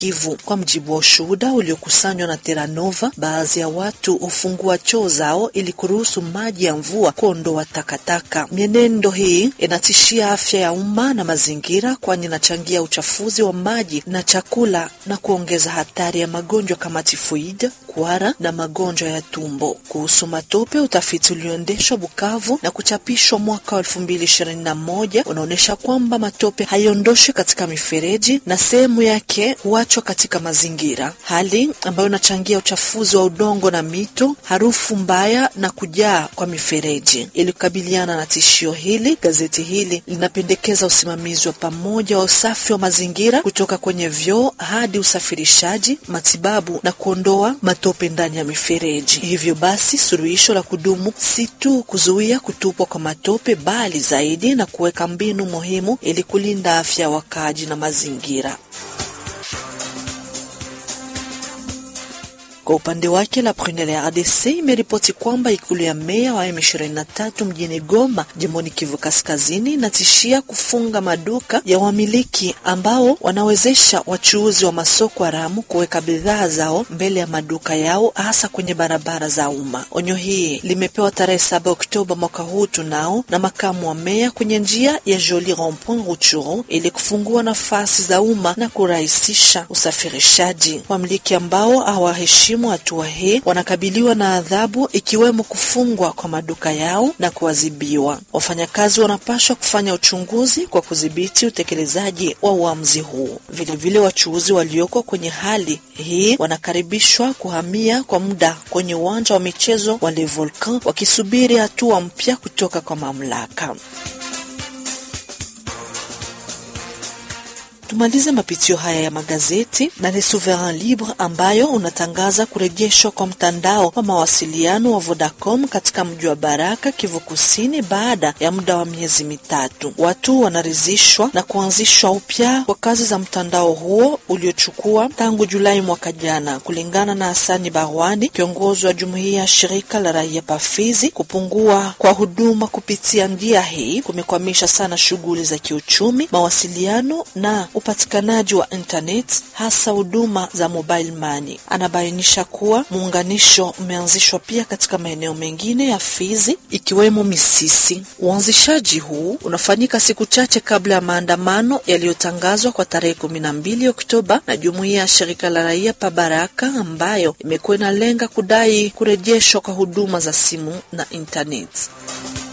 Kivu. Kwa mjibu wa ushuhuda uliokusanywa na Terranova, baadhi ya watu hufungua choo zao ili kuruhusu maji ya mvua kuondoa takataka. Mienendo hii inatishia afya ya umma na mazingira, kwani inachangia uchafuzi wa maji na chakula na kuongeza hatari ya magonjwa kama tifoid, kuhara na magonjwa ya tumbo. Kuhusu matope, utafiti ulioendeshwa Bukavu na kuchapishwa mwaka wa elfu mbili ishirini na moja unaonyesha kwamba matope haiondoshwi katika mifereji na sehemu yake huachwa katika mazingira, hali ambayo inachangia uchafuzi wa udongo na mito, harufu mbaya na kujaa kwa mifereji. Ili kukabiliana na tishio hili, gazeti hili linapendekeza usimamizi wa pamoja wa usafi wa mazingira kutoka kwenye vyoo hadi usafirishaji, matibabu na kuondoa matope ndani ya mifereji. Hivyo basi, suluhisho la kudumu si tu kuzuia kutupwa kwa matope, bali zaidi na kuweka mbinu muhimu ili kulinda afya ya wakaaji na mazingira. Kwa upande wake la Prunelle ya RDC imeripoti kwamba ikulu ya meya wa M23 mjini Goma, jimboni Kivu Kaskazini, inatishia kufunga maduka ya wamiliki ambao wanawezesha wachuuzi wa masoko haramu kuweka bidhaa zao mbele ya maduka yao, hasa kwenye barabara za umma. Onyo hii limepewa tarehe 7 Oktoba mwaka huu tunao na makamu wa meya kwenye njia ya Joli Rond-Point Rutshuru ili kufungua nafasi za umma na kurahisisha usafirishaji. Wamiliki ambao hawaheshimu hatua hii wanakabiliwa na adhabu ikiwemo kufungwa kwa maduka yao na kuadhibiwa. Wafanyakazi wanapaswa kufanya uchunguzi kwa kudhibiti utekelezaji wa uamuzi huu. Vilevile, wachuuzi walioko kwenye hali hii wanakaribishwa kuhamia kwa muda kwenye uwanja wa michezo wa Le Volcan wakisubiri hatua mpya kutoka kwa mamlaka. Tumalize mapitio haya ya magazeti na Le Souverain Libre ambayo unatangaza kurejeshwa kwa mtandao wa mawasiliano wa Vodacom katika mji wa Baraka, Kivu Kusini, baada ya muda wa miezi mitatu. Watu wanaridhishwa na kuanzishwa upya kwa kazi za mtandao huo uliochukua tangu Julai mwaka jana, kulingana na Hasani Barwani, kiongozi wa jumuiya ya shirika la raia Pafizi. Kupungua kwa huduma kupitia njia hii kumekwamisha sana shughuli za kiuchumi, mawasiliano na upatikanaji wa internet hasa huduma za mobile money. Anabainisha kuwa muunganisho umeanzishwa pia katika maeneo mengine ya Fizi ikiwemo Misisi. Uanzishaji huu unafanyika siku chache kabla ya maandamano yaliyotangazwa kwa tarehe kumi na mbili Oktoba na jumuiya ya shirika la raia pa Baraka ambayo imekuwa inalenga kudai kurejeshwa kwa huduma za simu na internet.